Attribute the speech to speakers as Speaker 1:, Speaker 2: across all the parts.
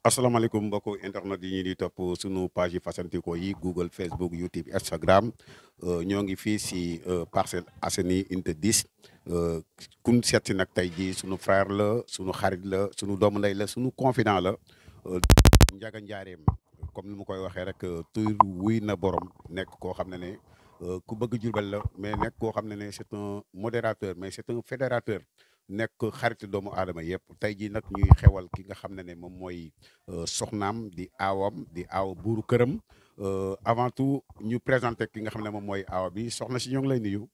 Speaker 1: asalaamaaleykum mbokku internet yi ñu di topp sunu page yi fasantikoo yi Google Facebook YouTube Instagram ñoo ngi fii si Parcelles Assainies unité 10 kun seet si nag tey jii sunu frère la sunu xarit la sunu doomu ndey la sunu confident la Ndiaga Njaareem comme ni ma koy waxee rek tur wuy na borom nekk koo xam ne ne ku bëgg Jurbel la mais nekk koo xam ne ne c'est un modérateur mais c'est un fédérateur nekk xarit doomu aadama yëpp tey jii nag ñuy xewal ki nga xam ne ne moom mooy soxnaam di aawam di aaw buuru këram avant tout ñu présenté ki nga xam ne moom mooy aawa bi soxna si ñoo ngi lay nuyu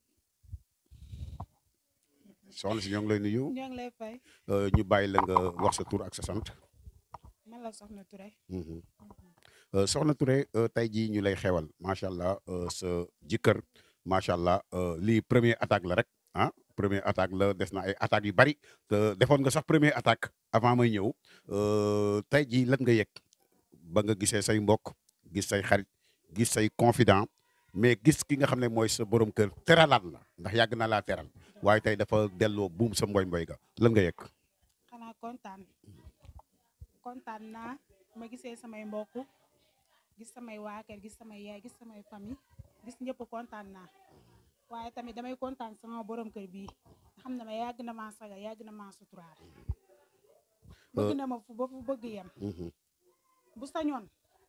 Speaker 1: soxna si ñoo ngi lay nuyu
Speaker 2: ñoo ngi lay fay
Speaker 1: ñu bàyyi la nga wax sa tur ak sa sant
Speaker 2: man la Soxna Touré
Speaker 1: soxna Touré tey jii ñu lay xewal macha allah sa jëkkër macha allah lii premier attaque la rek ah première attaque la des na ay attaques yu bari te defoon nga sax première attaque avant may ñëw tey jii lan nga yëg ba nga gisee say mbokk gis say xarit gis say confident mais gis ki nga xam ne mooy sa borom kër teralaat la ndax yàgg na laa teral waaye tey dafa delloo buum sa mboy mboy ga lan nga yëg
Speaker 2: xanaa kontaan kontaan naa ma gisee samay mbokk gis samay waa kër gis samay yaay gis samay famille gis ñëpp kontaan naa waaye tamit damay kontaan sama borom kër bii xam ne ma yàgg na maa saga yàgg na maa suturaal bëgg na ma fu ba fu bëgg yem bu sañoon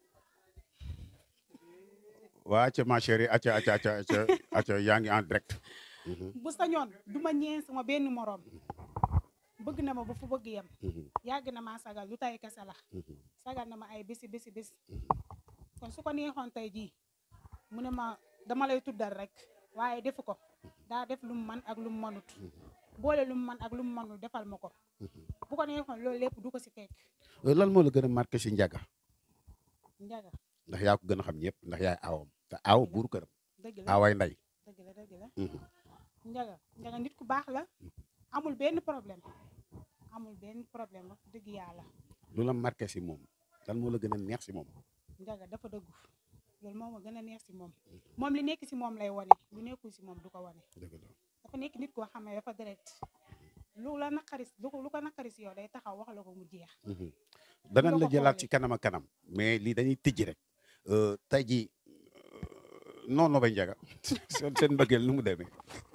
Speaker 1: waa ca ma chérie acca acca acca acca acca yaa ngi en direct
Speaker 2: bu sañoon du ma ñeen sama benn moroom bëgg na ma ba fu bëgg yem yàgg na maa sagal lu tay kese la sagal na ma ay bési bési bés kon su ko neexoon tey jii mu ne ma dama lay tuddal rek waaye defu ko daa def lu mu man ak lu mu mënut boole lu mu man ak lu mu mënul defal ma ko bu ko neexoon loolu lépp du ko si fekk
Speaker 1: lan moo la gën a marqué si Ndiaga
Speaker 2: Ndiaga
Speaker 1: ndax yaa ko gën a xam ñëpp ndax yaay aawam te aaw buuru këram
Speaker 2: dëgg la
Speaker 1: aaway nday
Speaker 2: dëgg la dëgg la Ndiaga Ndiaga nit ku baax la amul benn problème amul benn problème wax dëgg yàlla
Speaker 1: lu la marqué si moom lan moo la gën a neex si moom
Speaker 2: Ndiaga dafa dëggu loolu moom a gën a neex si moom moom li nekk si moom lay wane lu nekkul si moom du ko wane
Speaker 1: dëgg la
Speaker 2: dafa nekk nit koo xam ne dafa direct lu la naqari lu ko lu ko naqari si yow day taxaw wax la ko mu jeex
Speaker 1: danañ la
Speaker 2: ko
Speaker 1: jëlaat
Speaker 2: xoolee.
Speaker 1: ci kanam ak kanam mais lii dañuy tijji rek tey jii non non bay Ndiaga seen seen mbëggeel nu mu demee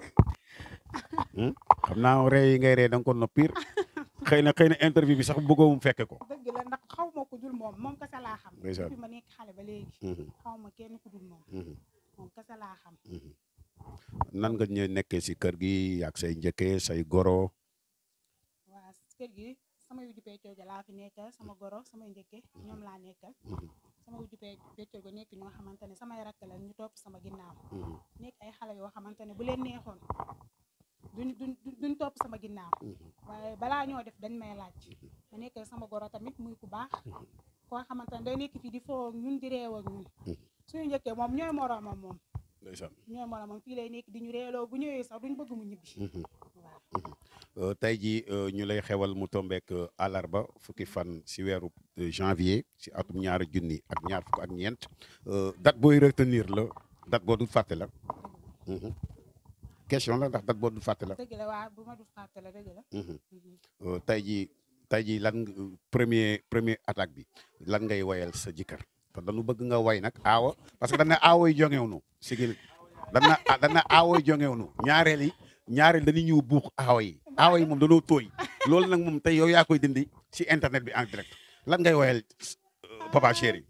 Speaker 1: xam naa ree yi ngay ree da nga ko noppir xëy na xëy na interview bi sax bëggoo mu fekke ko
Speaker 2: dëgg la ndax xaw ma ko dul moom moom kese laa xam
Speaker 1: Ndeysaan.
Speaker 2: depuis ma nekk xale ba léegi xaw ma kenn ku dul moom moom kese laa xam
Speaker 1: nan nga ñëw nekkee si kër gi ak say njëkkee say goro
Speaker 2: waa kër gi sama wujju peccoo ga laa fi nekkal sama goro samay njëkke ñoom laa nekkal sama wujju pe- peccoo ga nekk ñoo xamante ne samay rakk la ñu topp sama ginnaaw nekk ay xale yoo xamante ne bu leen neexoon duñ duñ duñ topp sama ginnaaw waaye balaa ñoo def dañ may laaj ma nekk sama goro tamit muy ku baax koo xamante ne day nekk fii di foo ak ñun di réew ak ñun suñu njëkkee moom ñooy moroomam moom
Speaker 1: ndeysaan
Speaker 2: ñooy moroomam fii lay nekk di ñu reeloo bu ñëwee sax duñ bëgg mu ñibbi waaw
Speaker 1: tey jii ñu lay xewal mu tombeek àllarba fukki fan si weeru janvier si atum ñaari junni ak ñaar fukk ak ñeent date booy retenir la date boo dul fàtte la question la ndax date boo dul fàtte la
Speaker 2: dëgg la waa bu ma du fàtte la dëgg la
Speaker 1: tey jii tey jii lan nga- premier premier attaque bi lan ngay wayal sa jëkkër te dañu bëgg nga way nag aawa parce que dañ ne aawa yi jongeewnu sigil dañ na dañ na aawa yi jongeewnu ñaareel yi ñaareel dañuy ñëw buux aawa yi aawa yi moom dañoo tooy loolu nag moom tey yow yaa koy dindi si internet bi en direct lan ngay wayal euh, papa chéri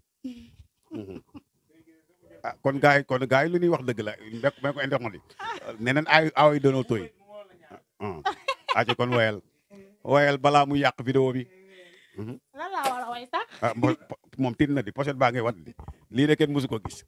Speaker 1: ah kon gars yi kon gars yi lu ñuy wax dëgg la mbék mbék ko internet yi nee nañ ay aawa yi dañoo tooy ah aca kon wayal wayal balaa mu yàq vidéo bi
Speaker 2: lan laa war a way sax
Speaker 1: ah mo- moom tiit na di pochette baa ngay wat di lii de kenn mësu ko gis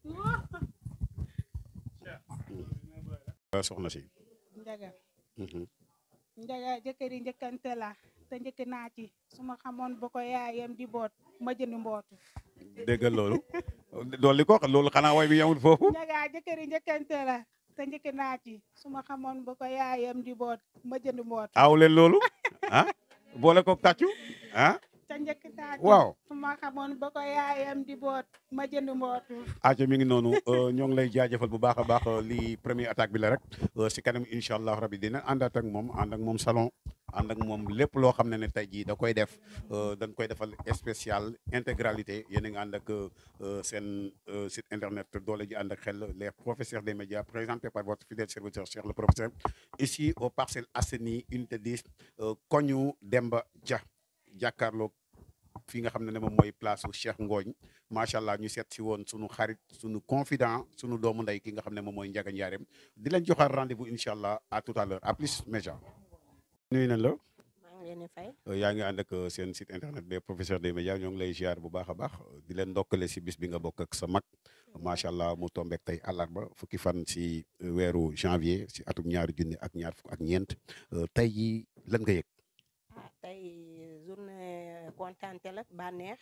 Speaker 1: soxna si
Speaker 2: njaga njaga jëkkëri njëkkante la te njëkk naa ci su ma xamoon ba ko yaayam di boot ma jënd mbootu
Speaker 1: déggal loolu dool li ko wax loolu xanaa way bi yamul foofu
Speaker 2: njaga jëkkëri njëkkante la te njëkk naa ci su ma xamoon ba ko yaayam di boot ma jënd mbootu
Speaker 1: aw leen loolu ah boole ko tàccu ah
Speaker 2: te njëkk naa ci
Speaker 1: waaw
Speaker 2: su ma xamoon ba ko yaayam di boot ma jënd mbootu
Speaker 1: aca mi ngi noonu ñoo ngi lay jaajëfal bu baax a baax lii première attaque bi la rek si kanam incha allah rabi dina àndaat ak moom ànd ak moom salon ànd ak moom lépp loo xam ne ne tey jii da koy def dañ koy defal spécial intégralité yéen a ngi ànd ak seen site internet doole ji ànd ak xel les professeurs des médias présentés par votre fidèle serviteur Cheikh le professeur ici au Parcelles Assainies unité 10 koñu Demba Dia jàkkaarloog fi nga xam ne ne moom mooy place su Cheikh Ngooñ macha allah ñu seet si woon sunu xarit sunu confident sunu doomu ndey ki nga xam ne moom mooy Ndiaga Ndiarème di leen joxaat rendez-vous incha allah à tout à l'heure à plus média nuyu nañ la
Speaker 3: maa ngi leen di fay
Speaker 1: yaa ngi ànd ak seen site internet des professeurs des médias ñoo ngi lay ziar bu baax a baax di leen ndokkale si bis bi nga bokk ak sa mag macha allah mu tombeek tey àllarba fukki fan si weeru janvier si atum ñaari junni ak ñaar fukk ak ñeent tey yi lan nga yëg
Speaker 3: ah tey journée kontante la bànneex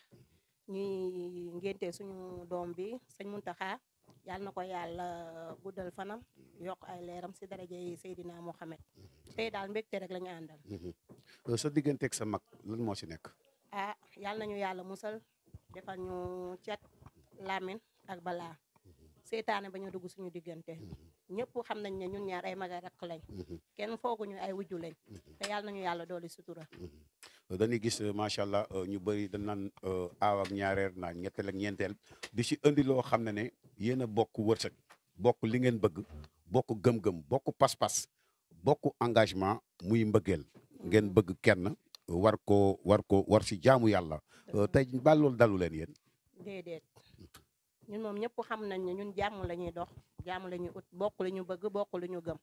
Speaker 3: ñuy ngénte suñu doom bi sëñ Muntaxa yàlla na ko yàlla guddal fanam yokk ay leeram si daraja yi Seydina Mohamed tey daal mbégte rek la ñu àndal
Speaker 1: sa digganteeg sa mag lan moo si nekk
Speaker 3: ah yàlla nañu yàlla musal defal ñu cet lamin ak balaa seetaane ba ñu dugg suñu diggante ñëpp xam nañ ne ñun ñaar ay mag ak rakk lañ kenn fooguñu ay wujju lañ te yàlla nañu yàlla dooli sutura
Speaker 1: dañuy gis macha allah ñu bëri dañ naan aaw ak ñaareer naan ñetteel ak ñeenteel di si indi loo xam ne ne yéen a bokk wërsëg bokk li ngeen bëgg bokk gëm-gëm bokk pas-pas bokk engagement muy mbëggeel ngeen bëgg kenn war ko war ko war si jaamu yàlla tey ba loolu dalu leen yéen
Speaker 3: déedéet ñun moom ñëpp xam nañ ne ñun jàmm la ñuy dox jàmm la ñuy ut bokk lu ñu bëgg bokk lu ñu gëm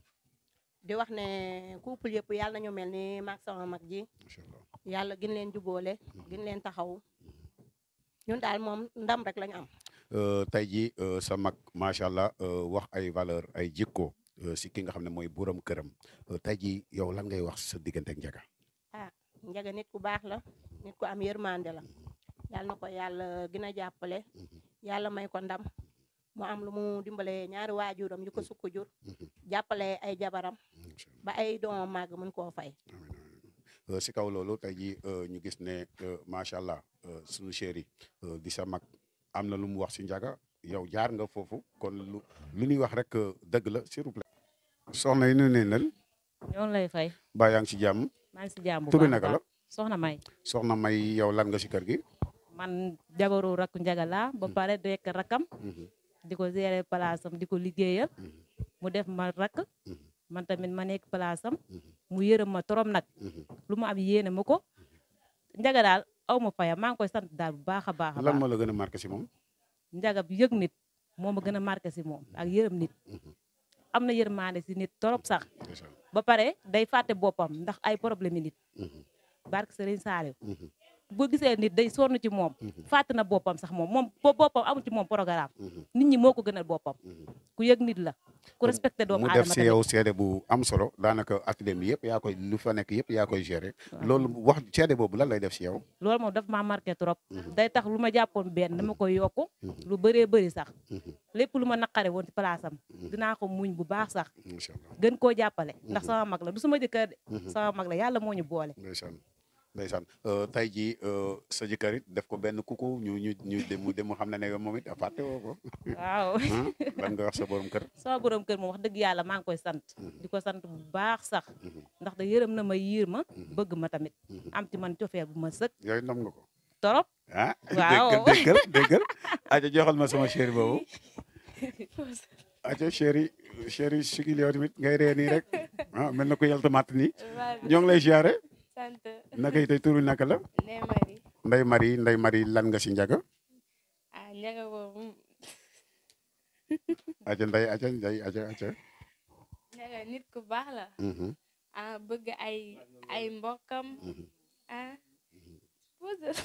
Speaker 3: di wax ne couple yëpp yàlla nañu mel ni maag sama mag ji
Speaker 1: macha allah
Speaker 3: yàlla gën leen jubóole gën leen taxaw ñun daal moom ndam rek lañu am
Speaker 1: tey jii sa mag macha allah wax ay valeur ay jikko si ki nga xam ne mooy borom këram tey jii yow lan ngay wax sa diggante ak Ndiaga
Speaker 3: ah Ndiaga nit ku baax la nit ku am yërmande la yàlla na ko yàlla gën a jàppale yàlla may ko ndam mu am lu mu dimbale ñaari waajuram yu ko sukk jur jàppale ay jabaram ba ay doomam màgg mën koo fay
Speaker 1: si kaw loolu tey jii ñu gis ne macha allah sunu chéri di sa mag am na lu mu wax si Ndiaga yow jaar nga foofu kon lu lu ñuy wax rek dëgg la s'il vous plaît. soxna yi ñu ne leen
Speaker 4: ñoo ngi lay fay
Speaker 1: ba yaa ngi si jàmm
Speaker 4: maa ngi si jàmm bu
Speaker 1: turi
Speaker 4: baax a
Speaker 1: naka la
Speaker 4: baax. soxna May
Speaker 1: soxna May yow lan nga si kër gi.
Speaker 4: man jabaru rakku Ndiaga laa ba pare dekk rakkam di ko gérer palaasam di ko liggéeyal mu def ma rakk man tamit ma nekk palaasam mu yërëm ma torom nag lu mu am yéene ma ko Ndiaga daal aw ma fayam maa ngi koy sant daal bu baax a baax a
Speaker 1: lan
Speaker 4: baax
Speaker 1: moo la gën a marqué si moom.
Speaker 4: Ndiaga bi yëg nit moo ma gën a marqué si moom ak yërëm nit am na yërmaande si nit torop sax ba pare day fàtte boppam ndax ay problème yi nit barke Serigne Saliou bu gisee nit day sonn ci moom fàtte na boppam sax moom moom bo boppam amul ci moom programme nit ñi moo ko gënal boppam ku yëg nit la ku respecté doomu
Speaker 1: mu def
Speaker 4: aadama
Speaker 1: si
Speaker 4: tamit
Speaker 1: yow seede bu am solo daanaka atelier bi yëpp yaa koy lu fa nekk yëpp yaa koy gérer loolu wax seede boobu lan lay def si yow.
Speaker 4: loolu moom daf maa marqué trop day tax lu ma jàppoon benn dama koy yokku lu bëree bëri sax lépp lu ma naqare woon ci place am dinaa ko muñ bu baax sax
Speaker 1: incha allah
Speaker 4: gën koo jàppale ndax sama mag la du sama jëkkër de sama mag la yàlla moo ñu boole
Speaker 1: ndeysaan ndeysaan tey jii sa jëkkër it def ko benn kuku ñu ñu ñu dem mu dem mu xam ne ne moom it fàtte woo ko
Speaker 4: waaw
Speaker 1: ah lan nga wax sa borom kër.
Speaker 4: sama borom kër moom wax dëgg yàlla maa ngi koy sant di ko sant bu baax sax ndax da yërëm na ma yiir ma bëgg ma tamit am ci man cofeel bu ma sëkk
Speaker 1: yooyu nam nga ko
Speaker 4: torop
Speaker 1: ah.
Speaker 4: Waaw.
Speaker 1: déggal déggal déggal. aja joxal ma sama chéri boobu. aja chéri chéri sigil yow tamit ngay ree nii rek ah mel na ko yàlla matt nii ñoo ngi lay ziare
Speaker 5: sant
Speaker 1: naka yi tey turu naka la.
Speaker 5: Ndeye Marie
Speaker 1: Ndey Marie Ndey Marie lan nga si Ndiaga.
Speaker 5: ah Ndiaga boobu
Speaker 1: aja Ndey aja Ndey aja aja.
Speaker 5: Ndiaga nit ku baax la
Speaker 1: Mhm.
Speaker 5: ah bëgg ay ay mbokkam ah pose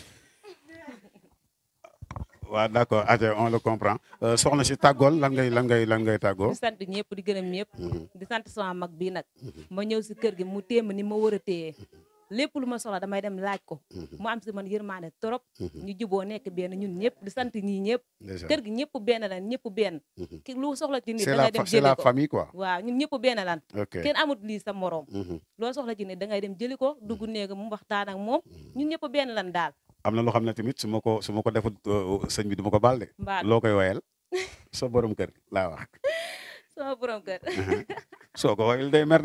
Speaker 1: waaw d' accord aja on le comprend Euh, soxna si tàggool lan ngay lan ngay lan ngay tàggoo.
Speaker 4: di sant ñëpp di gërëm ñëpp di sant sama mag bii nag ma ñëw si kër gi mu téem ni ma war a téye lépp lu ma soxla damay dem laaj ko mu am si man yërmaane trop ñu juboo nekk benn ñun ñëpp di sant ñii ñëpp
Speaker 1: Ndeysaan.
Speaker 4: kër gi ñëpp benn lan ñëpp benn ki lu soxla ci nit
Speaker 1: c'est
Speaker 4: da
Speaker 1: la
Speaker 4: ngay dem
Speaker 1: fa- c'est
Speaker 4: jëli
Speaker 1: la
Speaker 4: ko
Speaker 1: famille quoi.
Speaker 4: waaw ñun ñëpp benn lan
Speaker 1: ok
Speaker 4: kenn amut lii sa morom
Speaker 1: Mhm.
Speaker 4: loo soxla ci nit da ngay dem jëli ko dugg néega mu waxtaan ak moom ñun ñëpp benn lan daal
Speaker 1: am na loo xam ne tamit su ma ko su ma ko defut euh, sëñ bi du ma ko baal de.
Speaker 4: mbaa
Speaker 1: loo koy wayal sa borom kër laa wax.
Speaker 4: sama borom kër
Speaker 1: soo ko wayal day mer de.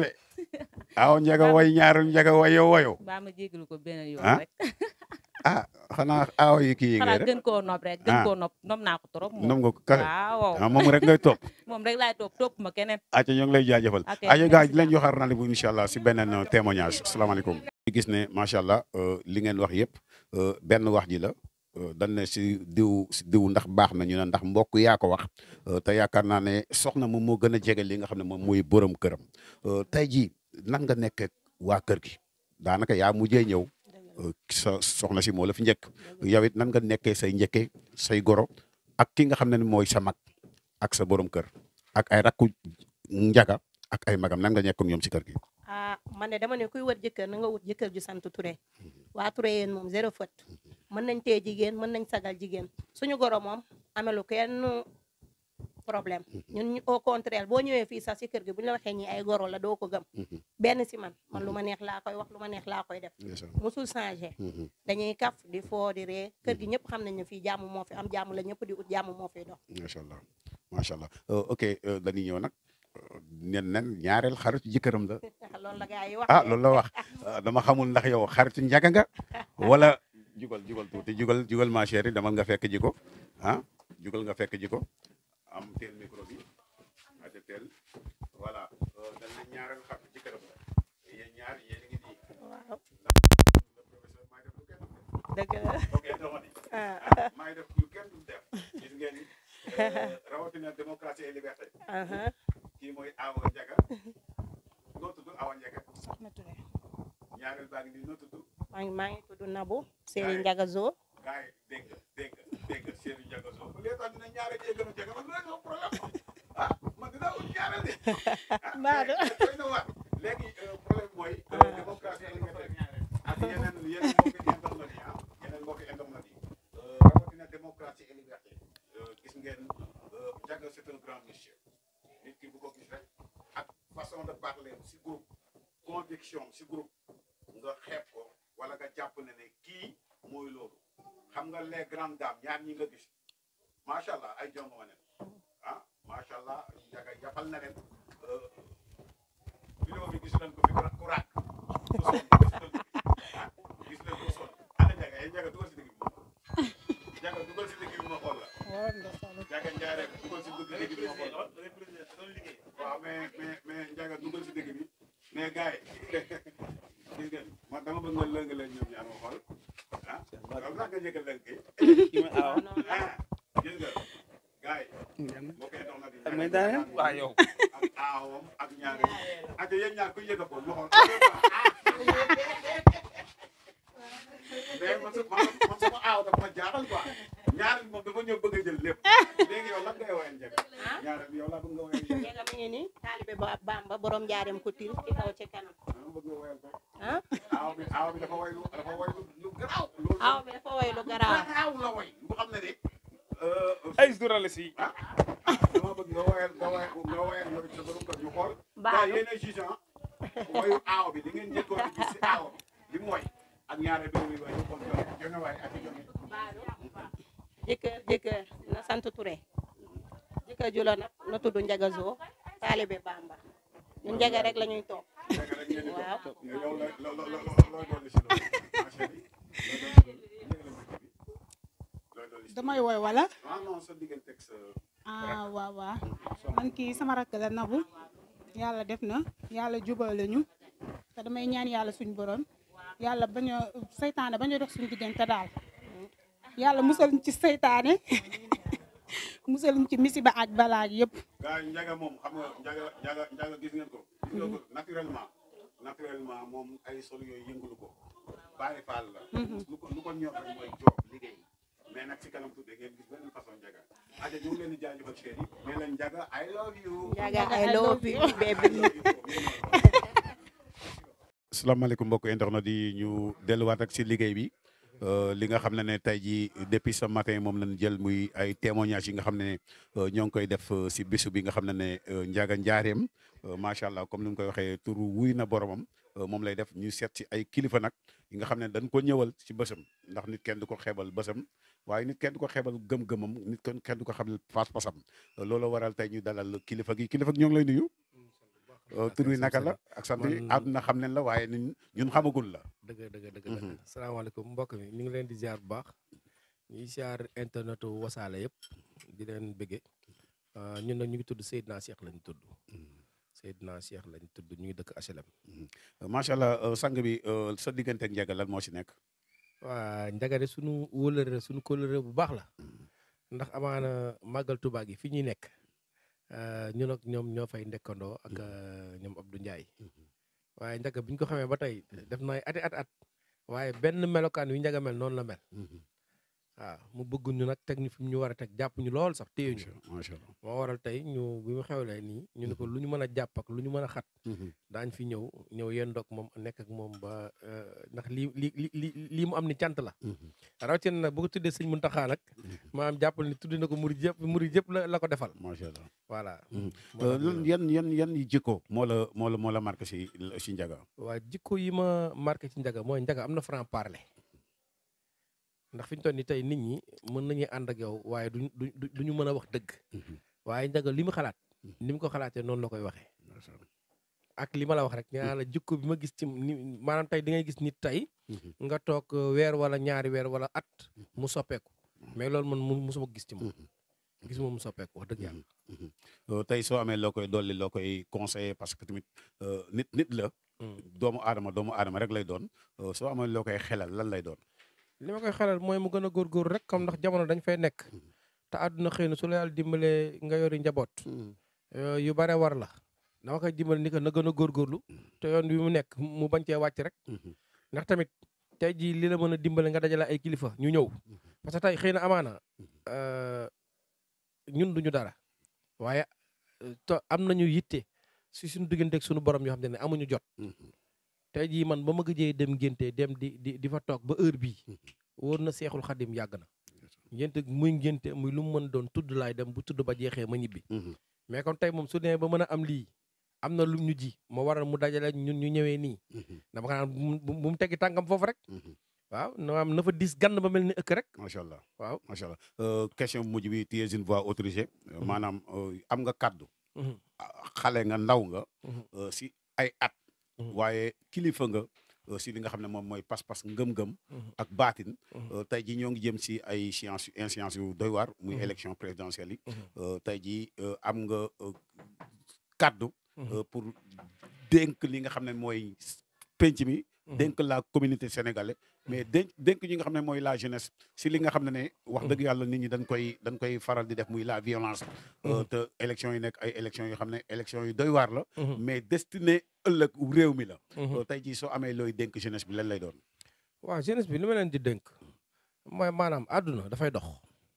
Speaker 1: aw njaga way ñaaru njaga wayo wayo
Speaker 4: baa ma jégalu ko benn yoon
Speaker 1: Ah,
Speaker 4: rek
Speaker 1: ah xanaa aw yi kii yi ngay
Speaker 4: xanaa
Speaker 1: rek
Speaker 4: gën koo nopp rek gën
Speaker 1: Ah.
Speaker 4: koo nopp nopp naa ko trop moom
Speaker 1: nom nga ko kare
Speaker 4: waaw
Speaker 1: ah moom rek ngay topp
Speaker 4: moom rek laay topp topp ma keneen
Speaker 1: aca ñoo ngi lay jaajëfal
Speaker 4: Ok,
Speaker 1: aca gars
Speaker 4: merci
Speaker 1: yi leen joxaar rendez-vous incha allah si beneen euh, témoignage salaamaaleykum gis ne macha allah euh, li ngeen wax yëpp euh, benn wax ji la euh, dañ ne si diw si diw ndax baax na ñu ne ndax mbokk yaa ko wax euh, te yaakaar naa ne soxna moom moo gën a jege li nga xam ne moom mooy borom këram Euh, tey jii nan nga nekk ak waa kër gi daanaka yaa mujjee ñëw euh, sa soxna si moo la fi njëkk yow it nan nga nekkee say njëkke say goro ak ki nga xam ne mooy sa mag ak sa borom kër ak ay rakku njaga ak ay magam nan nga nekk ak ñoom si kër gi
Speaker 3: ah man de dama ne kuy wër jëkkër na nga wut jëkkër ju sant Touré waa Touré yéen moom zéro faute mën nañ tee jigéen mën nañ sagal jigéen suñu goro moom amelu kenn problème ñun ñu- au contraire boo ñëwee fii sax si kër gi bu ñu la waxee ñi ay goro la doo ko gëm benn si man man lu ma neex laa koy wax lu ma neex laa koy def musul changé dañuy kaf di foo di ree kër gi ñëpp xam nañ ne fii jàmm moo fi am jàmm la ñëpp di ut jàmm moo fiy dox
Speaker 1: macha allah macha allah Euh, ok euh, dañuy ñëw nag euh, nen nen ñaareel xaritu jëkkëram la
Speaker 3: loolu la gars yi wax
Speaker 1: ah
Speaker 3: de.
Speaker 1: loolu la wax Ah, dama xamul ndax yow xaritu njaga nga wala jugal jugal tuuti jugal jugal ma chérie demal nga fekk ji ko ah jugal nga fekk ji ko am teel micro bi aja teel voilà euh, dañ ne ñaareel xaritu jëkkëram la yéen ñaar yéen a ngi nii
Speaker 3: waaw
Speaker 1: le professeur maay def lu kenn dul def.
Speaker 3: dëgg la
Speaker 1: ok dama ni
Speaker 3: ah
Speaker 1: ah maay def lu kenn dul def gis ngeen ni euh, rawatina démocratie et liberté
Speaker 3: aha
Speaker 1: kii mooy Awa Njaga noo tudd Awa Njaga
Speaker 2: soxna Touré
Speaker 1: ñaareel baa ngi nii noo tudd
Speaker 3: maa ngi maa ngi tudd Nabou Serigne Ndiaga Zo
Speaker 1: gars yi dégg nga dégg nga dégg nga Seydou Ndiaga Sow bu dee tax dina ñaareel yee gën a jege man dina am problème ah man dinaa ut ñaareel de ah
Speaker 3: Baadu.
Speaker 1: mais doy na waar léegi euh, problème mooy euh, démocratie ak liberté ak yeneen yeneen mbokki internet yi ah yeneen mbokki internet yi euh, rawatina démocratie et liberté euh, gis ngeen euh, Ndiaga c'est un grand monsieur nit ki bu ko gis rek ak façon de parler si groupe conviction si groupe nga xeeb ko wala nga jàpp ne ne kii mooy loolu xam nga les grandes dames ñaar ñi nga gis macha allah ay jongo ma nen ah macha allah njaga jàppal na leen euh, vidéo bi gis nañ ko fi ku raak ku sonn gis nañ ko fi ah gis nañ ko sonn ana njaga ay njaga dugal si digg bi njaga dugal si digg bi ma xool la njaga njaare dugal si digg digg bi ma xool la waaw mais mais mais njaga dugal si digg bi mais gars yi gis ngeen man dama bëgg nga lëng leen ñoom ñaar ma xool ah yow sax nga njëkk a lëng kii ah gis nga gars yi moo koy dox na di
Speaker 6: may daane waa yow
Speaker 1: ak aawam ak ñaar ak yéen ñaar ku yëg a ko ma xool mais man su man man sama aaw dafa ma jaaxal quoi ñaar moom dafa ñëw bëgg a jël lépp léegi yow lan ngay woowee njëkk ñaar bi yow laa bëgg nga woowee njëkk
Speaker 3: Ndiaga mi ngi nii taalibe ba Bamba borom njaareem ko til ci kaw ci kanam
Speaker 1: dama bëgg nga woowee ko
Speaker 3: ah
Speaker 1: aaw bi aaw bi dafa woy lu dafa woy lu lu garaaw loolu
Speaker 3: aw bi dafa woy lu garaaw
Speaker 1: garaaw la woy bu xam ne de
Speaker 6: ay journaliste yi
Speaker 1: ah dama bëgg nga woyal nga woyal nga woyal yow sa borom kër ñu xool
Speaker 3: Baalu.
Speaker 1: gars yéen a juge ah woyu aaw bi di ngeen njëkkoon a gis si aaw bi li mu woy ak ñaare bi muy woy ñu xool jonge jonge waay ak jonge
Speaker 3: jëkkër jëkkër na sant Touré jëkkër ju la nag na tudd Ndiaga Zo taalibe Bamba ñun Ndiaga rek la ñuy toog
Speaker 1: Ndiaga rek ngeen di ko
Speaker 3: waaw
Speaker 1: yow la lo lo lo looy dolli si loolu ma chérie looy dolli si loolu looy dolli si
Speaker 2: damay woy wala
Speaker 1: ah non sa diggante ak sa
Speaker 2: ah waaw waaw man kii sama rakk la Nabou yàlla def na yàlla jubale ñu te damay ñaan yàlla suñu borom yàlla bañ a seytaane bañ a dox suñu diggante daal yàlla musal ñu ci seytaane musal ñu ci misiba ak balaa yëpp
Speaker 1: gars yi njaga moom xam nga njaga njaga njaga gis ngeen ko gis ngeen ko naturellement naturellement moom ay sol yooyu yëngulu ko bàyyi faal la lu ko lu ko ñor rek mooy job liggéey mais nag si kanam tuddee ngeen gis beneen façon njaga aja ñu ngi leen di jaajëfal chéri mais leen njaga I love you
Speaker 3: Ndiaga I love you baby
Speaker 1: asalaamaaleykum mbokk internet yi ñu delluwaat ak si liggéey bi euh, li nga xam ne ne tey jii depuis ce matin moom lañ jël muy ay témoignages yi nga xam ne euh, ñoo ngi koy def euh, si bisu bi nga xam ne ne euh, Ndiaga Njaareem euh, macha allah comme ni mu koy waxee turu wuy na boromam euh, moom lay def ñu seet si ay kilifa nag yi nga xam ne dañ ko ñëwal si bësam ndax nit kenn du ko xeebal bësam waaye nit kenn du ko xeebal gëm-gëmam nit kenn kenn du ko xeebal pas-pasam loolu waral tey ñu dalal kilifa gi kilifa gi ñoo ngi lay nuyu Euh, tur wi naka la ak sant yi
Speaker 7: Man-
Speaker 1: àdduna xam nañ la waaye ñun ñun xamagul la.
Speaker 7: dëgg dëgg dëgg la
Speaker 1: Mhm.
Speaker 7: salaamaaleykum mbokk mi ñu ngi leen di ziar bu baax ñuy ziar internet wasaale yëpp di leen bëgge Euh, ñun nag ñu ngi tudd Seydina Cheikh lañ tudd Seydina Cheikh lañ tudd ñu ngi dëkk HLM
Speaker 1: macha allah euh, sang bi euh, sa diggante ak Ndiaga lan moo si nekk.
Speaker 7: waa njagade suñu wóolëre suñu kóolëre bu baax la ndax amaana màggal Tuubaa gi fi ñuy nekk euh, ñun ak ñoom ñoo fay ndekkandoo ak euh, ñoom Abdou Ndiaye waaye njaga bi ñu ko xamee ba tey def na ay ati at at waaye benn melokaan wi njaga mel noonu la mel waaw mu bëgg ñu nag teg ñu fi mu ñu war a teg jàpp ñu lool sax téye ñu
Speaker 1: macha allah.
Speaker 7: moo waral tey ñu bi mu xewlee nii ñu ne ko lu ñu mën a jàpp ak lu ñu mën a xat daañ fi ñëw ñëw yendoog moom nekk ak moom ba euh, ndax lii li li li lii mu am ni cant la rawatina nag bu ko tuddee sëñ Muntaxa nag maanaam jàppal ni tuddi na ko murid yëpp murid yëpp la la ko defal
Speaker 1: macha allah.
Speaker 7: voilà
Speaker 1: Mhm.
Speaker 7: moo
Speaker 1: Euh,
Speaker 7: tax
Speaker 1: lan
Speaker 7: ñu-
Speaker 1: yan yan yan yi jikko moo la moo la moo la marqué si si Ndiaga.
Speaker 7: waa jikko yi ma marqué ci njaga mooy njaga am na franc parler ndax fi ñu toll nii tey nit ñi mën nañuy ànd ak yow waaye duñ du du ñu mën a wax dëgg waaye njaga li mu xalaat ni mu ko xalaatee noonu la koy waxee ak li ma la wax rek ñaa la jikko bi ma gis ci ni maanaam tey di ngay gis nit tey nga toog euh, weer wala ñaari weer wala at mu soppeeku mais loolu man mu musuma gis ci moom gis moom mu soppeeku wax dëgg yàlla
Speaker 1: Euh, tey soo amee loo koy dolli loo koy conseillé parce que tamit euh, nit nit la.
Speaker 7: Mm.
Speaker 1: doomu aadama doomu aadama rek lay doon Euh, soo amee loo koy xelal lan lay doon.
Speaker 7: li ma koy xelal mooy mu gën a góorgóorlu rek comme ndax jamono dañ fay nekk te àdduna xëy na su la yàlla dimbalee nga yori njaboot euh, yu bare war la dama koy dimbale ni que na gën a góorgóorlu te yoon bi mu nekk mu bañ cee wàcc rek ndax tamit tey jii li la mën a dimbale nga dajale ay kilifa ñu ñëw parce que tey xëy na amaana euh, ñun duñu dara waaye euh, to am nañu yitte si suñu digganteeg suñu borom yoo xam ne amuñu jot tey jii man ba ma gëjee dem ngénte dem di di di fa toog ba heure bii wóor na seexul xadim yàgg na ngénte muy ngénte muy lu mu mën doon tudd laay dem bu tudd ba jeexee ma ñibbi mais comme tey moom su nee ba mën a am lii am na lu ñu ji moo waral mu dajale ñun ñu ñëwee nii dama ko naan bu mu bu mu teggi tànkam foofu rek waaw na am na fa dis gann ba mel ni ëkk rek
Speaker 1: macha allah
Speaker 7: waaw
Speaker 1: macha allah Euh, question bu mujj bi tu es une voix autorisée. Euh, maanaam euh, am nga kaddu.
Speaker 7: Mhm.
Speaker 1: ah, xale nga ndaw nga.
Speaker 7: Mhm.
Speaker 1: euh, si ay at.
Speaker 7: Mhm.
Speaker 1: waaye kilifa nga euh, si li nga xam ne moom mooy pas-pas ngëm-ngëm.
Speaker 7: Mhm.
Speaker 1: ak baatin.
Speaker 7: Mhm.
Speaker 1: Euh, tey jii ñoo ngi jëm si ay science inscience yu doy waar. muy
Speaker 7: Mhm.
Speaker 1: élection présidentielle yi.
Speaker 7: Mhm.
Speaker 1: Euh, tey jii euh, am nga euh, kaddu.
Speaker 7: Mhm.
Speaker 1: euh, pour dénk li nga xam ne mooy penc mi. dénk la communauté sénégalaise mais dénk dénk ñi nga xam ne mooy la jeunesse si li nga xam ne ne wax dëgg yàlla nit ñi dañ koy dañ koy faral di def muy la violence euh, te élection yi nekk ay élection yoo xam ne élection yu doy waar la
Speaker 7: Mhm.
Speaker 1: mais destiné ëllëg réew mi la
Speaker 7: Mhm.
Speaker 1: Euh, tey jii soo amee looy dénk jeunesse bi lan lay doon
Speaker 7: waaw jeunesse bi li ma leen di dénk mooy maanaam àdduna dafay dox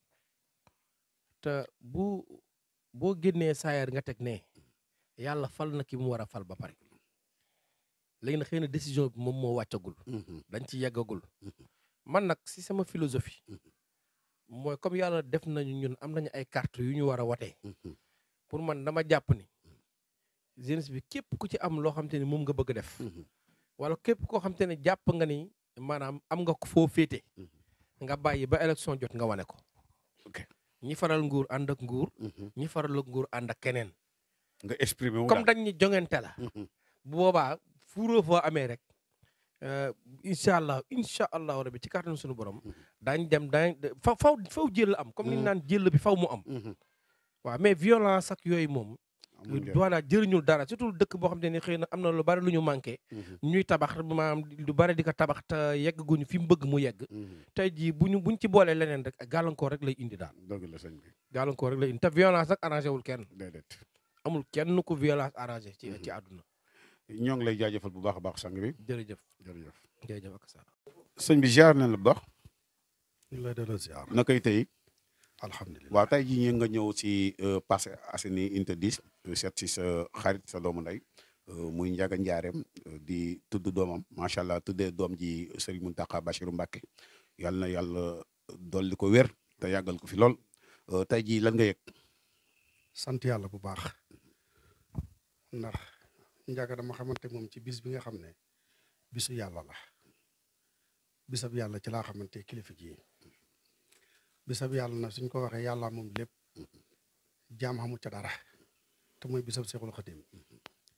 Speaker 7: te bu boo génnee saayar nga teg ne yàlla fal na ki mu war a fal ba pare léegi nag xëy na décision bi moom moo wàccagul dañ ci yeggagul man nag si sama philosophie mooy comme yàlla def nañu ñun am nañu ay carte yu ñu war a watee pour man dama jàpp ni jeunesse bi képp ku ci am loo xam te ne moom nga bëgg a def wala képp koo xam te ne jàpp nga ni maanaam am nga ko foo féete nga bàyyi ba élection jot nga wane ko
Speaker 1: ok
Speaker 7: ñi faral nguur ànd ak nguur ñi faral ak nguur ànd ak keneen
Speaker 1: nga exprimer wu
Speaker 7: comme
Speaker 1: daal.
Speaker 7: dañ ni jongante la bu boobaa fuuroo foo amee rek euh, incha allah incha allahu rabi ci kàttanu suñu borom daañ dem daañ fa faw faw jël am comme ni ñu naan jël bi faw mu am
Speaker 1: Mhm.
Speaker 7: waaw mais violence ak yooyu moom
Speaker 1: Amul njëriñ.
Speaker 7: doona jëriñul dara surtout dëkk boo xam te ne xëy na am na lu bari lu ñu manqué
Speaker 1: Mhm.
Speaker 7: ñuy tabax maanaam lu bari di ko tabax te yegg guñu fi mu bëgg mu yegg
Speaker 1: Mhm.
Speaker 7: tey jii bu ñu buñ ci boolee leneen rek gàllankoor rek lay indi daal
Speaker 1: dëgg la sëñ bi
Speaker 7: gàllankoor rek lay indi te violence nag arrangé wul kenn
Speaker 1: déedéet
Speaker 7: amul kenn ku violence arrangé ci ci àdduna
Speaker 1: ñoo ngi lay jaajëfal bu baax a baax sang bi
Speaker 7: jërëjëf
Speaker 1: jërëjëf
Speaker 7: jërëjëf ak sa
Speaker 1: sëñ bi ziar nañ la bu baax
Speaker 8: ñu ngi lay delloo ziar
Speaker 1: na koy tey
Speaker 8: alhamdulilah
Speaker 1: waaw tey jii nga ñëw si Parcelles Assainies unité 10 seet si sa xarit sa doomu ndey euh, muy Ndiaga Ndiarème euh, di tudd doomam macha allah tuddee doom ji Serigne Mountakha Bachirou Mbacké yàlla na yàlla dolli ko wér te yàggal ko fi lool Euh, tey jii lan nga yëg.
Speaker 8: sant yàlla bu baax ndax Ndiaga dama xamante moom ci bis bi nga xam ne bisu yàlla la bisab yàlla ci laa xamante kilifa gi bisab yàlla na suñ ko waxee yàlla moom lépp jaam xamul ca dara te mooy bisab Seexul Xadim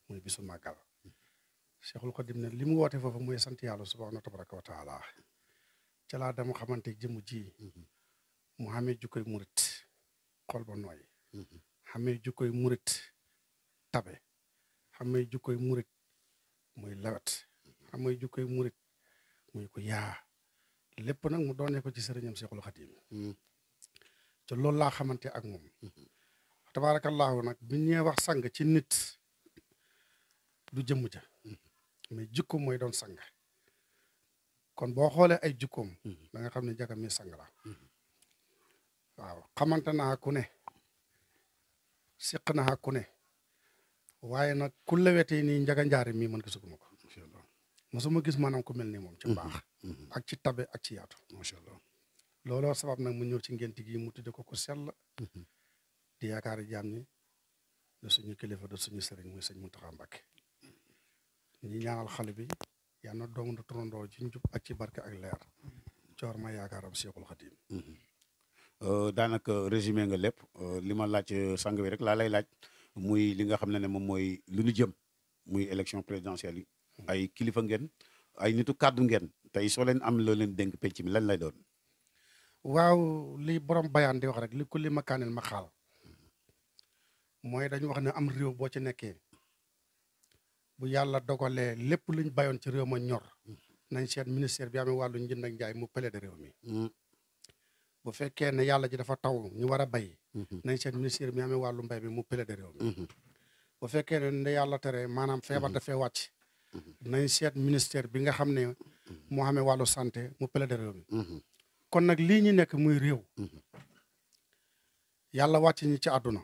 Speaker 8: muy bisu màggal Cheikhul Khadim ne li mu woote foofu mooy sant yàlla subhaanahu tabaraka wa taala ca laa dama xamante jëmu ji mu xamee jukkoy murit xol ba nooy xamee jukkoy murit tabe xamee jukkoy murit muy lawet xamee jukkoy murit muy ko yaa lépp nag mu doonee ko ci sëriñam Cheikhul Khadim te loolu laa xamante ak moom tabaarakallaahu nag bi ñee wax sang ci nit du jëmm ja mais jikko mooy doon sang kon boo xoolee ay jikkoom da nga xam ne Njaga mi sang la waaw xamante naa ku ne siq naa ku ne waaye nag ku lewetee nii Njaga Njaare mii man gisuguma ko mosuma gis maanaam ku mel ni moom ci mbaax ak ci tabe ak ci yaatu
Speaker 1: macha allah
Speaker 8: looloo sabab nag mu ñëw ci ngénti gi mu tudde ko ku sell di yaakaari jaam ñi de suñu kilifa de suñu sëriñ muy sëñ Muntaxa Mbàkke ñi ñaanal xale bi yal na doom du turandoo ci njub ak ci barke ak leer coor ma yaakaaram Seexul Xadiim
Speaker 1: daanaka résumé nga lépp li ma laaj sang bi rek laa lay laaj muy li nga xam ne ne moom mooy lu ñu jëm muy élection présidentielle yi ay kilifa ngeen ay nitu kàddu ngeen tey soo leen am loo leen dénk penc mi lan lay doon
Speaker 8: waaw li borom bayaan di wax rek li ku li makaanil ma xaal mooy dañu wax ne am réew boo ci nekkee bu yàlla dogalee lépp luñ bayoon ci réew ma ñor nañ seet ministère bi amee wàllu njënd ak njaay mu plaidé réew mi bu fekkee ne yàlla ji dafa taw ñu war a bay nañ seet ministère bi amee wàllu mbay bi mu plaidé réew mi bu fekkee ne ne yàlla tere maanaam feebar dafee wàcc nañ seet ministère bi nga xam ne moo xamee wàllu santé mu plaidé réew mi kon nag lii ñu nekk muy réew yàlla wàcc ñi ci àdduna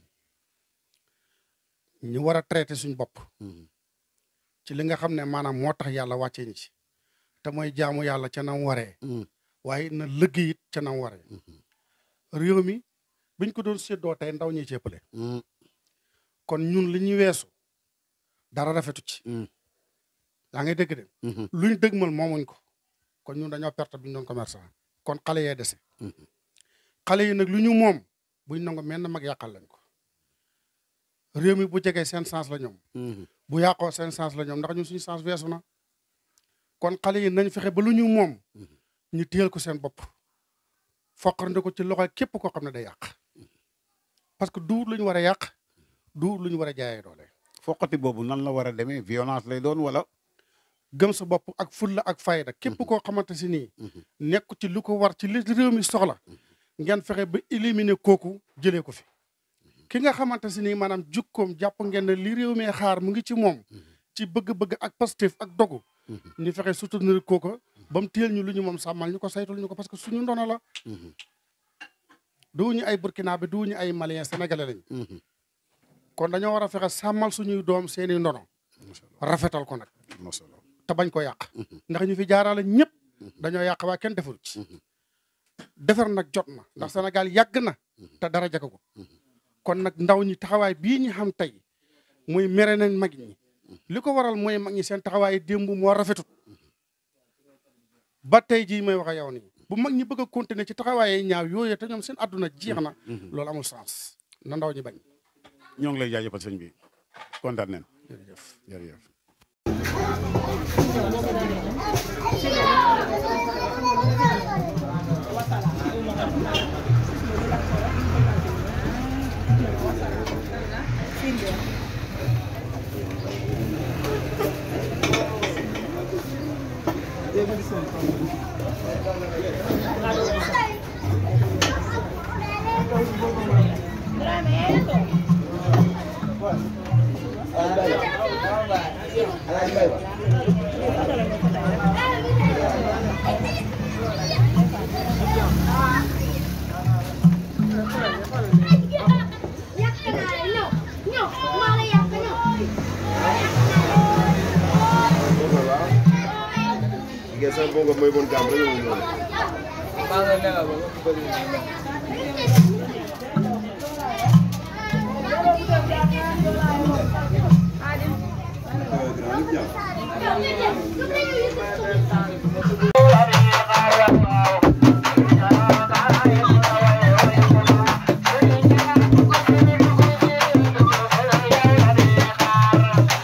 Speaker 8: ñu war a traité suñ bopp ci li nga xam ne maanaam moo tax yàlla wàccee ñi ci te mooy jaamu yàlla ca nam waree waaye na liggéey it ca nam waree réew mi biñ ko doon séddoo tey ndaw ñi ceppale kon ñun li ñu weesu dara rafetu ci yaa ngay dégg de luñ dëgmal moomuñ ko kon ñun dañoo perte bi ñu doon commerçant kon xale yee dese xale yi nag lu ñu moom buñ nango mel na mag yàqal lañ ko réew mi bu jegee seen sens la ñoom bu yàqoo seen sens la ñoom ndax ñun suñu sens weesu na kon xale yi nañ fexe ba lu ñu moom ñu téyel ko seen bopp foqarnde ko ci loxo képp koo xam ne day yàq parce que duur lu ñu war a yàq duur lu ñu war a jaayee doole
Speaker 1: foqati boobu nan la war a demee violence lay doon wala
Speaker 8: gëm sa bopp ak fulla ak fayda képp koo xamante si nii nekk ci lu ko war ci li réew mi soxla ngeen fexe ba éliminer kooku jëlee ko fi ki nga xamante si nii maanaam jukkoom jàpp ngeen ne li réew mi xaar mu ngi ci moom ci bëgg-bëgg ak positif ak dogu ñu fexe soutenir kooku ba mu téel ñu lu ñu moom sàmmal ñu ko saytul ñu ko parce que suñu ndono la duñu ay burkina bi duñu ay malien sénégalais lañ kon dañoo war a fexe sàmmal suñuy doom seeni ndono rafetal ko nag te bañ ko yàq ndax ñu fi jaarale ñëpp dañoo yàq waa kenn deful ci defar nag jot na ndax Sénégal yàgg na te dara jagagu kon nag ndaw ñi taxawaay bii ñu xam tey muy mere nañ mag ñi li ko waral mooy mag ñi seen taxawaay démb moo rafetut ba tey jii may wax ak yow nii bu mag ñi bëgg a continuer ci taxawaay ñaaw yooyu te ñoom seen àdduna jeex na loolu amul sens na ndaw ñi bañ
Speaker 1: ñoo ngi lay jaajëfal sëñ bi kontaan nañ
Speaker 8: jërëjëf
Speaker 1: jërëjëf
Speaker 9: Biasa bongo may bon gamre yung mo.
Speaker 10: Thank you.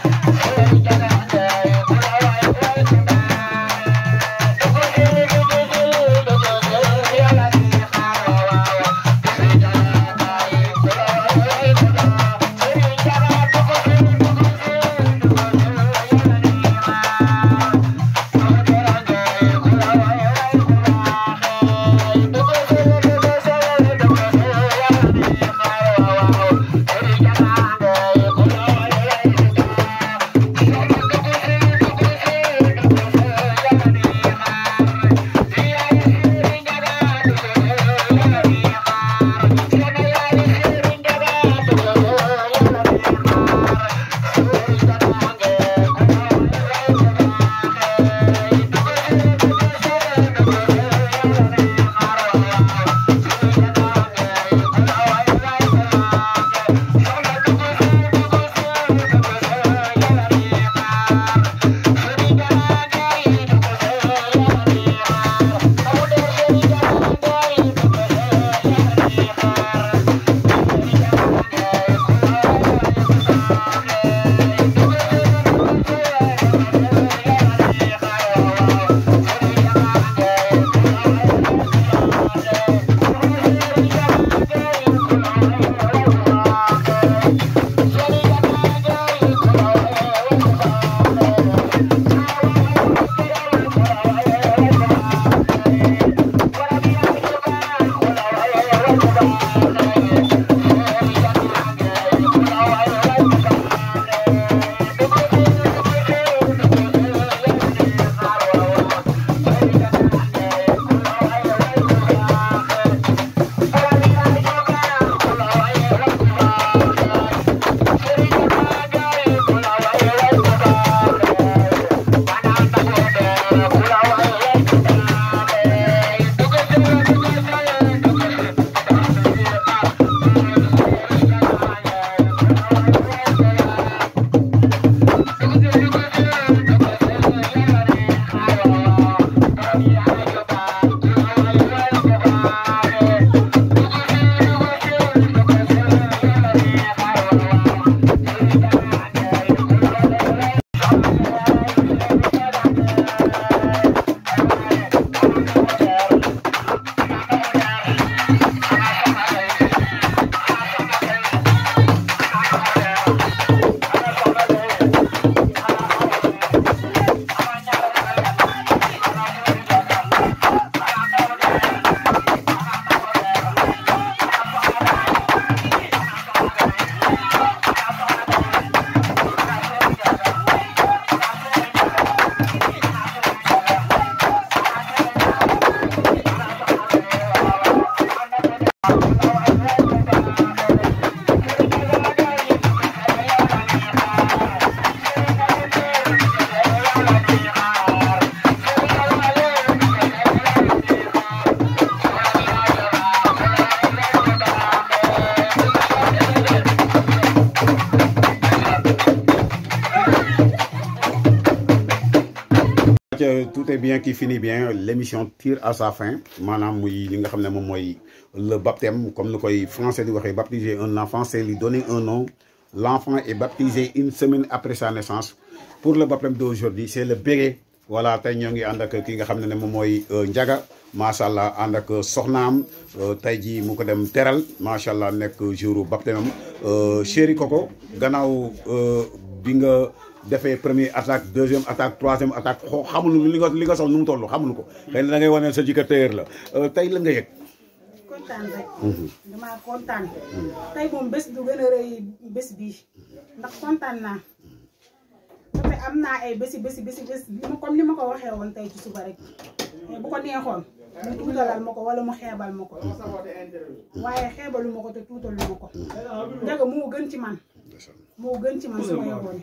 Speaker 1: acca tout est bien qui finit bien l'émission tire à sa fin maanaam muy li nga xam ne moom mooy le baptême comme ni koy français di waxee baptiser un enfant c'est lui donner un nom l'enfant est baptisé une semaine après sa naissance pour le baptême d'aujourd'hui c'est le béret voilà tey ñoo ngi ànd ak ki nga xam ne ne moom mooy Ndiaga macha allah ànd ak soxnaam tey jii mu ko dem teral macha allah nekk jour baptême am chéri Coco gannaaw bi nga defee première attaque deuxième attaque troisième attaque xoo xamuñu li nga li nga sol nu mu toll xamuñu ko xëy na da ngay wane sa jikko téyër la tey la nga yëg
Speaker 2: kontaan rek damaa kontaan tey moom bés du gën a rëy bés bii ndax kontaan naa dafa am naa ay bési bési bési bés li ma comme li ma ko waxee woon tey ci suba rek mais bu ko neexoon mu tuutalal ma ko wala mu xeebal ma ko waaye xeebalu ma ko te tuutalu ma ko Ndiaga moo gën ci man moo gën ci man su ma yeboone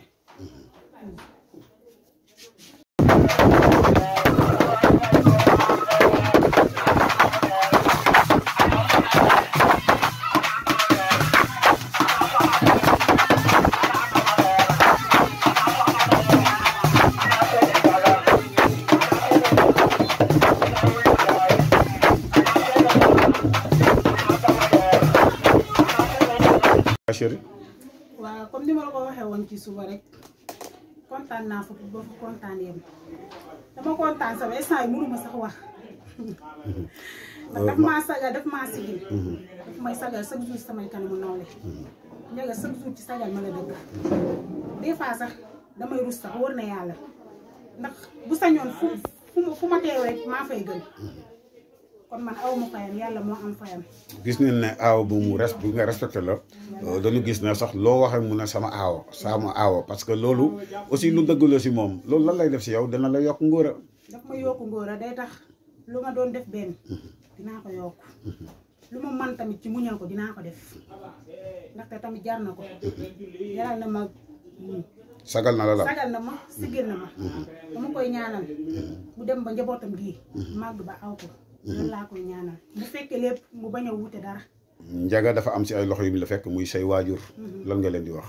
Speaker 1: chéri
Speaker 2: waaw comme ni ma la ko waxee woon ci suba rek kontaan naa fa ba fa kontaan yem dama kontaan sama instant yi mënuma sax wax ndax daf maa sagal daf maa sigil daf may sagal chaque jour samay kanamu nawle Ndiaga chaque jour ci sagal ma la dëkk des fois sax damay rus sax wër na yàlla ndax bu sañoon fu fu ma fu ma teew rek maa fay gën kon man aw ma fayam yàlla moo am fayam
Speaker 1: gis nañ ne aaw bu mu res bu nga respecté la dañu gis ne sax loo waxee mu ne sama aawo sama aawo parce que loolu aussi lu dëgg la si moom loolu lan lay def si yow dana la yokk ngóora
Speaker 2: daf ma yokku ngóora day tax lu ma doon def benn dinaa ko yokk lu ma man tamit ci muñal ko dinaa ko def ndaxte tamit jar na ko jaral na ma muñ
Speaker 1: sagal na la la
Speaker 2: sagal na ma sigil na ma dama koy ñaanal mu dem ba njabootam gii màgg ba aw ko loolu laa koy ñaanal bu fekkee lépp mu bañ a wuute dara
Speaker 1: Ndiaga dafa am si ay loxo yu mu la fekk muy say waajur lan nga leen di wax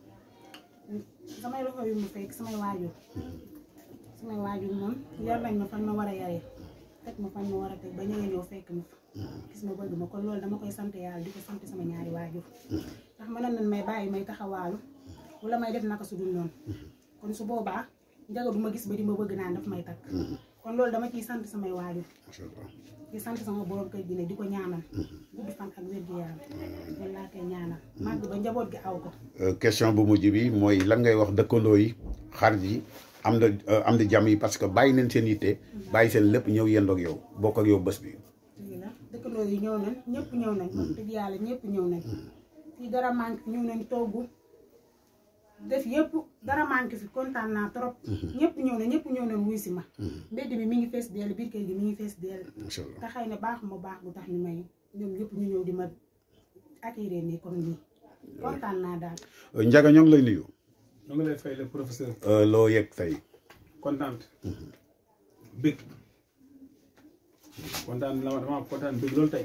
Speaker 2: samay loxo yu mu fekk samay waajur samay waajur moom yar nañ ma fan ma war a yaree teg ma fan ma war a teg ba ñëwee ñëw fekk ma fa gis ma bëgg ma kon loolu dama koy sant yàlla di ko sant sama ñaari waajur ndax mënoon nañ may bàyyi may taxawaalu wala may def naka su dul noonu kon su boobaa Ndiaga du ma gis ba di ma bëgg naan daf may takk kon loolu dama ciy sant samay waajur di sant sama borom kër gi ne di ko ñaanal gudd fan ak wér gu yaram loolu laa koy ñaanal màgg ba njaboot gi aw ko
Speaker 1: question bu mujj bi mooy lan ngay wax dëkkandoo yi xarit yi am na am na jàmm yi parce que bàyyi nañ seen yitte bàyyi seen lépp ñëw yendoog yow bokk ak yow bés bi
Speaker 2: dëgg la dëkkandoo yi ñëw nañ ñëpp ñëw nañ wax dëgg yàlla ñëpp ñëw nañ fii dara manqué ñëw nañ togg def yëpp dara manqué fi kontaan naa trop ñëpp ñëw nañ ñëpp ñëw nañ wuy si ma mbedd mi mi ngi fees dell biir kër gi mi ngi fees dell
Speaker 1: macha allah
Speaker 2: te xëy na baax ma baax bu tax ñu may ñoom ñëpp ñu ñëw di ma accueillir nii comme nii kontaan naa daal
Speaker 1: Ndiaga ñoo ngi lay nuyu
Speaker 6: ñu ngi lay fay le professeur
Speaker 1: loo yëg tey
Speaker 6: kontaan bëgg kontaan la dama kontaan bëgg loolu tey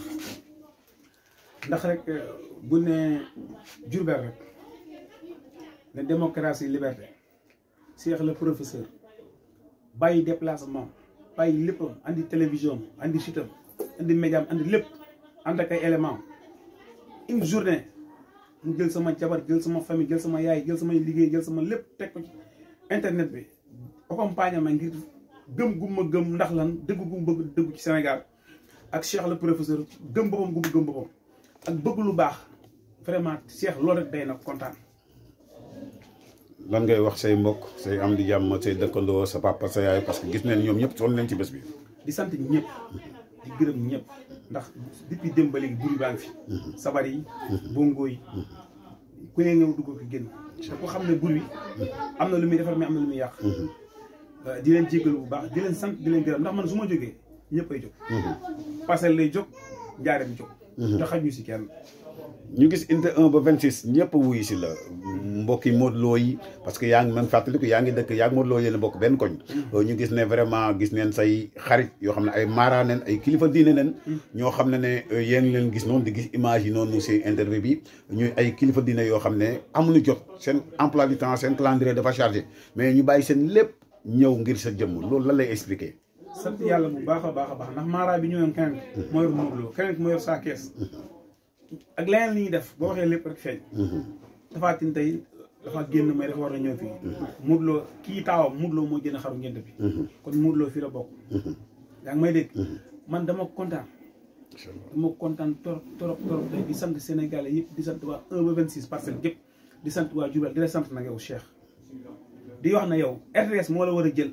Speaker 6: ndax rek bu ne Diourbel rek ne démocratie liberté Cheikh le professeur bàyyi déplacement bàyyi léppam andi télévision andi sitam andi médiam andi lépp ànd ak ay élément une journée mu jël sama jabar jël sama famille jël sama yaay jël samay liggéey jël sama lépp teg ko ci internet bi accompagné ma ngir gëm gu ma gëm ndax lan dëgg gu ma bëgg dëggu ci Sénégal ak Cheikh le professeur gëm boppam gu mu gëm boppam ak bëgg lu baax vraiment Cheikh loolu rek day na kontaan
Speaker 1: lan ngay wax say mbokk say am di jàmm say dëkkandoo sa papa sa yaay parce que gis nañ ñoom ñëpp sonn nañ ci bés bi
Speaker 6: di sant ñëpp di gërëm ñëpp ndax depuis démb ba léegi buri baa ngi fi sabar yi bongo yi ku ne ñëw dugg ko génn te ku xam ne buri am na lu muy defar mais am na lu muy yàq di leen jéggalu bu baax di leen sant di leen gërëm ndax man su ma jógee ñëpp ay jóg parcelle lay jóg njaareem jóg te xaj ñu si kenn
Speaker 1: ñu gis inte 1 ba 26 ñëpp wuyu si la mbokki Modou Lo yi parce que yaa ngi même fàttaliku yaa ngi dëkk yaa ngi Modou Lo yéen a bokk benn koñ ñu gis ne vraiment gis neen say xarit yoo xam ne ay mara nen ay kilifa diine nen ñoo xam ne ne yéen leen gis noonu di gis image yi noonu si interview bi ñuy ay kilifa diine yoo xam ne amuñu jot seen emploi du temps seen calendrier dafa chargé mais ñu bàyyi seen lépp ñëw ngir sa jëmm loolu lan lay expliquer.
Speaker 6: sant yàlla bu baax a baax a baax ndax maaraay bi ñëwoon keneen moo yor Modou Lo keneen moo yor saa kees ak leneen li ñuy def boo waxee lépp rek feeñ Tapha Tine tey dafa génn may dafa war na ñëw fii Modou Lo kii taawam Modou Lo moo gën a xaru ngénte bi kon Modou Lo fii la bokk yaa ngi may dégg man dama kontaan dama kontaan torop torop torop tey di sant Sénégalais yëpp di sant waa 1 ba 26 parcelles yëpp di sant waa Diourbel di la sant nag yow Cheikh di wax na yow RTS moo la war a jël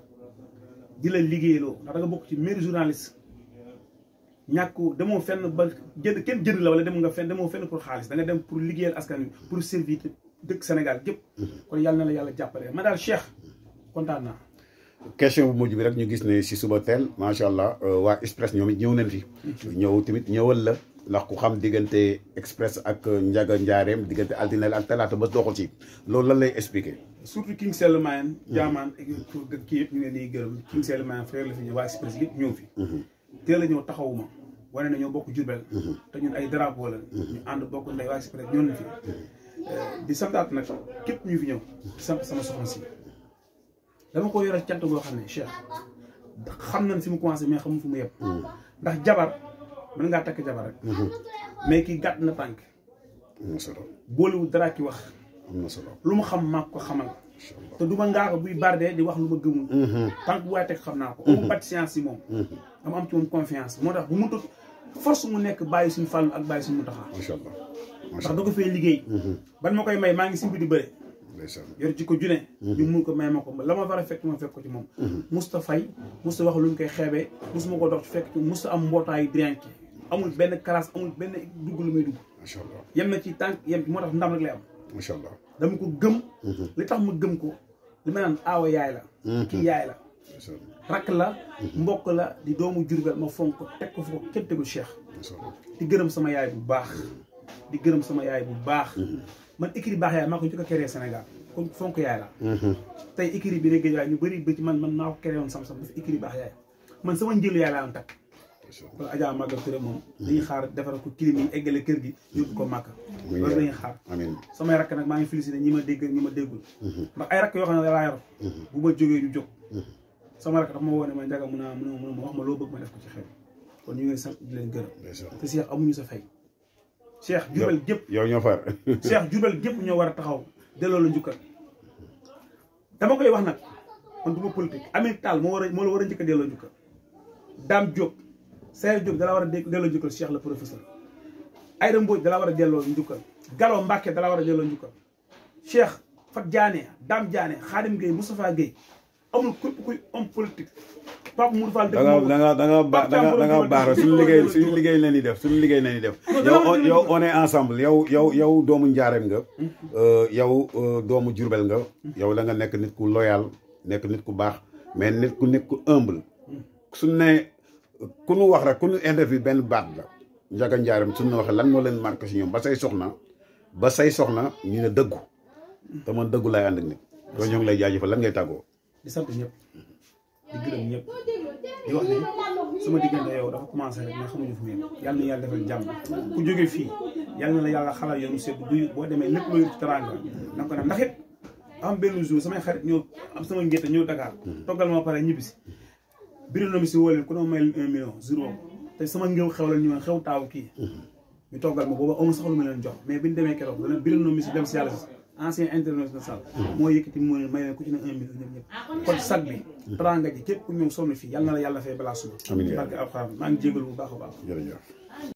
Speaker 6: di la liggéeyloo ndax da nga bokk ci meilleur journaliste ñàkk demoo fenn ba jënd kenn jënd la wala dem nga fenn demoo fenn pour xaalis da nga dem pour liggéeyal askan wi pour servir dëkk Sénégal gépp kon yàlla na la yàlla jàppale ma daal Cheikh kontaan naa.
Speaker 1: question bu mujj bi rek ñu gis ne si suba teel macha allah waa Express ñoom it ñëw nañ fi. ñëw tamit ñëwal la ndax ku xam diggante Express ak Njaga Njaareem diggante altine ak talaata ba doxul ci loolu lan lay expliquer.
Speaker 6: surtout King Selmaane. jaamaan pour kii yëpp ñu ngi leen di gërëm King Selmaane frère la fi ñëw waa Express yëpp ñëw fi. teel a ñëw taxawuma wane na ñoo bokk Jurbel te ñun ay drapeau la ñu ànd bokk ndey waa Express ñoo fi di santaat nag képp ñu fi ñëw di sant sama soxna si dama ko yoral cant goo xam ne Cheikh xam nañ fi mu commencé mais xamul fu mu yem ndax jabar mën ngaa takk jabar rek mais kii gàtt na tànk
Speaker 1: am na solo
Speaker 6: boolewul dara ki wax
Speaker 1: am na solo
Speaker 6: lu mu xam maa ko xamal te du ma ngaa ko buy bardee di wax lu ma gëmul tànk bu waaye teg xam naa ko amu patience si moom dama am ci moom confiance moo tax bu mu tut force mu nekk bàyyi suñu fàllu ak bàyyi suñu taxaa
Speaker 1: macha allah
Speaker 6: ndax da ko fee liggéey ban ma koy may maa ngi simbi di bëre
Speaker 1: ndeysaan
Speaker 6: yor ci ko june ñu mun ko may ma ko la ma war a fekk ma fekk ko ci moom musta fay musta wax lu ñu koy xeebee musta ma ko dox ci fekk ci musta am mbootaayu drinki amul benn classe amul benn dugg lu muy dugg
Speaker 1: macha allah
Speaker 6: yem na ci tànk yem ci moo tax ndam rek lay am
Speaker 1: macha allah
Speaker 6: dama ko gëm li tax ma gëm ko li ma naan aawa yaay la kii yaay la
Speaker 1: ndeysaan
Speaker 6: rakk la mbokk la di doomu Jurbel ma fonk ko teg ko fu ko kenn tegul Cheikh
Speaker 1: macha allah
Speaker 6: di gërëm sama yaay bu baax di gërëm sama yaay bu baax man écrit baax yaay maa ko njëkk a créé Sénégal kon fonk yaay la tey écrit bi ne géej waay ñu bëri ba ci man man maa ko créé woon sam-sam dafa écrit baax yaay man sama njëlu yaay laa am takk kon Adja Maga Touré moom dañuy xaar defar ko kilim yi eggale kër gi yóbbu ko màkk loolu dañuy xaar
Speaker 1: amiin
Speaker 6: samay rakk nag maa ngi félicité ñi ma dégg ñi ma déggul ndax ay rakk yoo xam ne laa yor bu ma jógee ñu jóg sama rakk dafa ma woo ne ma njaga mun a mun a mun a wax ma loo bëgg ma def ko ci xew kon ñu ngi sant di leen gërëm
Speaker 1: ndeysaan
Speaker 6: te Cheikh amuñu sa fay Cheikh Jurbel gépp
Speaker 1: yow ñoo far
Speaker 6: Cheikh Jurbel gépp ñoo war a taxaw delloo la njukkal dama koy wax nag man du ma politique Amine Tall moo war a moo la war a njëkk a delloo njukkal Dame Diop Seydou Diop dala war a dé- delloo njukkal Cheikh la professeur Aïda Mbodj dala war a delloo njukkal Gallo Mbacke dala war a delloo njukkal Cheikh Fat Diané Dame Diané Khadim Gueye Moustapha Gueye amul képp kuy homme politique Pape Moudou Fall
Speaker 1: da nga da nga da nga ba da nga da nga baax rek suñu liggéey suñu liggéey la ñuy def suñu liggéey la ñuy def yow yow on est ensemble yow yow yow doomu njaareem nga yow doomu jurbel nga yow da nga nekk nit ku loyal nekk nit ku baax mais nit ku nit ku humble suñu ne ku nu wax rek ku nu interview benn baat la njaga njaareem suñu ne waxee lan moo leen marqué si ñoom ba say soxna ba say soxna ñu ne dëggu te man dëggu laay ànd ak nit loolu ñoo ngi lay jaajëfal lan ngay tàggoo
Speaker 6: di sant ñëpp di gërëm ñëpp di wax ne sama diggante yow dafa commencé rek mais xamuñu fu mu yem yàlla na yàlla defal jàmm ku jóge fii yàlla na la yàlla xalal yoonu sedd bu boo demee lépp loo yor ci teraanga na ko nag ndax it am benn jour samay xarit ñëw am sama ngénte ñëw Dakar toggal ma pare ñibbisi biri na mi si woo leen ku ne ma may leen un million jour boobu te sama ngéw xew la ñu woon xew taaw kii ñu toggal ma booba amul sax lu ma leen jox mais bi ñu demee keroog dana biri na mi si dem si yàlla si ancien international moo yëkkati moo leen may leen ku ci ne un million ñëpp ñëpp kon sag bi teraanga ji képp ku ñëw sonn fii yàlla na la yàlla fay balaa suba
Speaker 1: Amiin yaa
Speaker 6: barke alxuraan maa ngi jégalu bu baax a baax
Speaker 1: jërëjëf